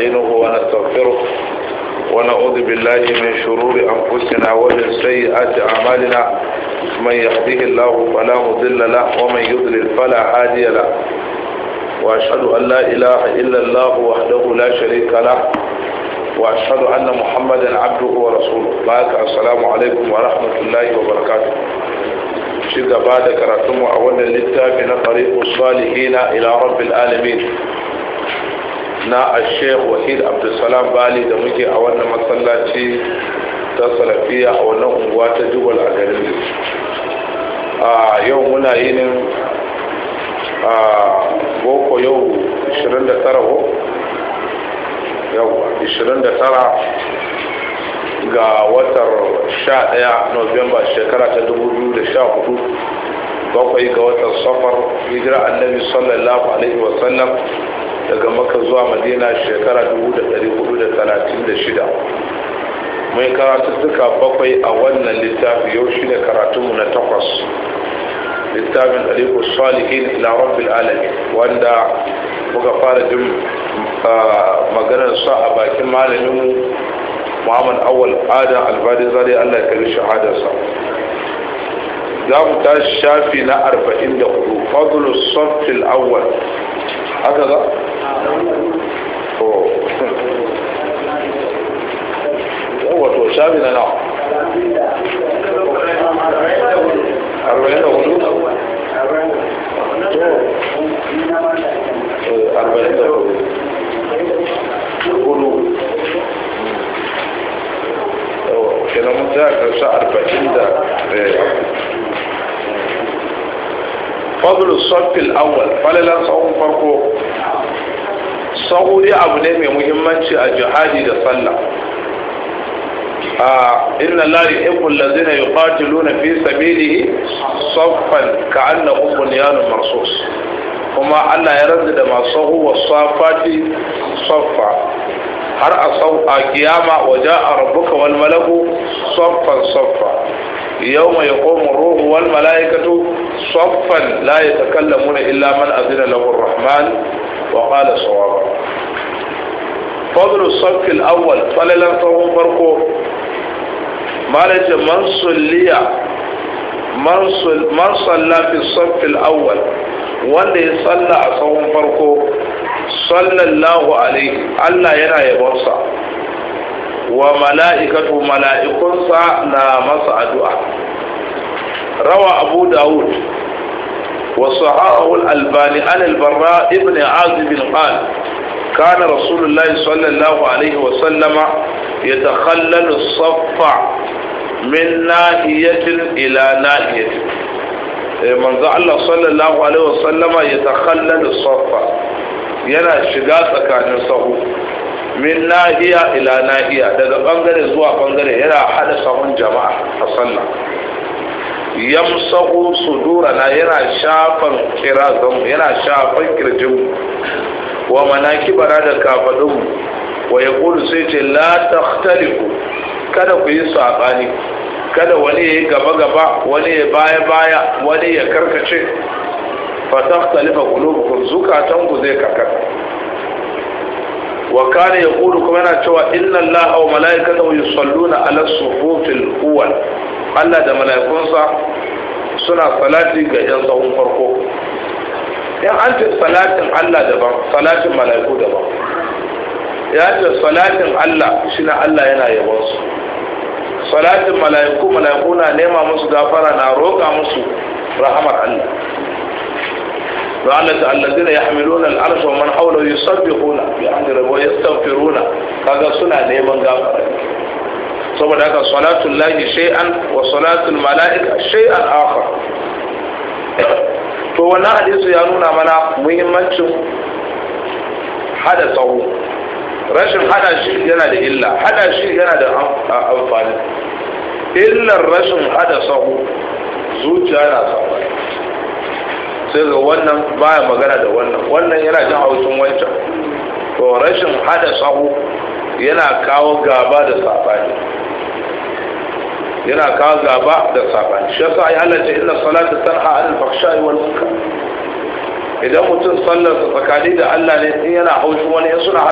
ونستعينه ونستغفره ونعوذ بالله من شرور أنفسنا ومن سيئات أعمالنا من يهده الله فلا مضل له ومن يضلل فلا هادي له وأشهد أن لا إله إلا الله وحده لا شريك له وأشهد أن محمدا عبده ورسوله بارك السلام عليكم ورحمة الله وبركاته شيء بعد كراتم أولا للتابع طريق الصالحين إلى رب العالمين na sheikh wahid abdulsalam bali da muke a wannan masallaci ta salafiya a wannan unguwa ta jubal a garin a yau muna yinin a boko yau 29 ko yau 29 ga watar 11 november shekara ta 2014 bakwai ga watan safar hijira annabi sallallahu alaihi wasallam daga maka zuwa madina shekara 1436 mai karatuttuka bakwai a wannan littafi yau shi ne karatunmu na takwas littafin ɗariƙu salihin ila rabbil alamin wanda muka fara jin maganar sa a bakin malaminmu muhammad awal adam albadi zari allah ya kari shahadarsa za mu tashi shafi na 44 fadlu softil awwal haka za? wato shafi na nawa arba'in da hudu arba'in da hudu hudu kenan mun ta karshe arba'in da fadlu sofil awwal falalan tsawon farko sauri abu ne mai muhimmanci a jihadi da sallah inna la yuhibbu allazina yuqatiluna fi sabilihi saffan ka'annahum bunyanun marsus kuma Allah ya rantsa da masu wa safati saffa har a sau a kiyama waje a rabbuka wal malaku saffan saffa يوم يقوم الروح والملائكة صفا لا يتكلمون إلا من أذن له الرحمن وقال صوابا فضل الصف الأول فللا صوم فرقه ما ليس من صلي من صلى في الصف الأول wanda ya salla a tsawon farko sallallahu alaihi Allah yana yabonsa wa mala'ikatu mala'ikunsa na masa addu'a rawa abu dawud wa sahahul albani an albarra ibn azib qal كان رسول الله صلى الله عليه وسلم يتخلل الصف من ناحية إلى ناحية من الله صلى الله عليه وسلم يتخلل الصف yana shiga tsakanin sahu min nahiya ila nahiya daga bangare zuwa bangare yana hada sahun jama'a a sallah yamsahu sudurana yana shafan kirazan yana shafan kirjin wa manakibara da kafadun wa ya kulu sai ce la takhtalifu kada ku yi saɓani kada wani ya yi gaba gaba wani ya baya baya wani ya karkace fa takhtalifa qulubukum zukatanku zai karkata wa kana yaqulu kuma yana cewa inna allaha wa malaikatahu yusalluna ala sufufil awwal Allah da malaikunsa suna salati ga yan sahun farko in an ce salatin Allah daban salatin malaiku daban ya ce salatin Allah shine Allah yana yabon su salatin malaiku malaiku na nema musu gafara na roƙa musu rahamar Allah وعلت الذين يحملون العرش ومن حوله يسبحون بحمد ربهم ويستغفرون kaga suna neman gafara saboda haka salatul lahi shay'an wa salatul mala'ika shay'an akhar to wannan hadisi ya nuna mana muhimmancin hada tsawo rashin hada shi yana da illa hada shi yana da amfani illar rashin hada tsawo zuciya na sabani sai ga wannan baya magana da wannan wannan yana jin haushin wancan to rashin hada sahu yana kawo gaba da sabani yana kawo gaba da sabani shi yasa ai Allah ce inna salata tanha anil fahsha'i wal munkar idan mutum sallar tsakani da Allah ne in yana haushin wani in suna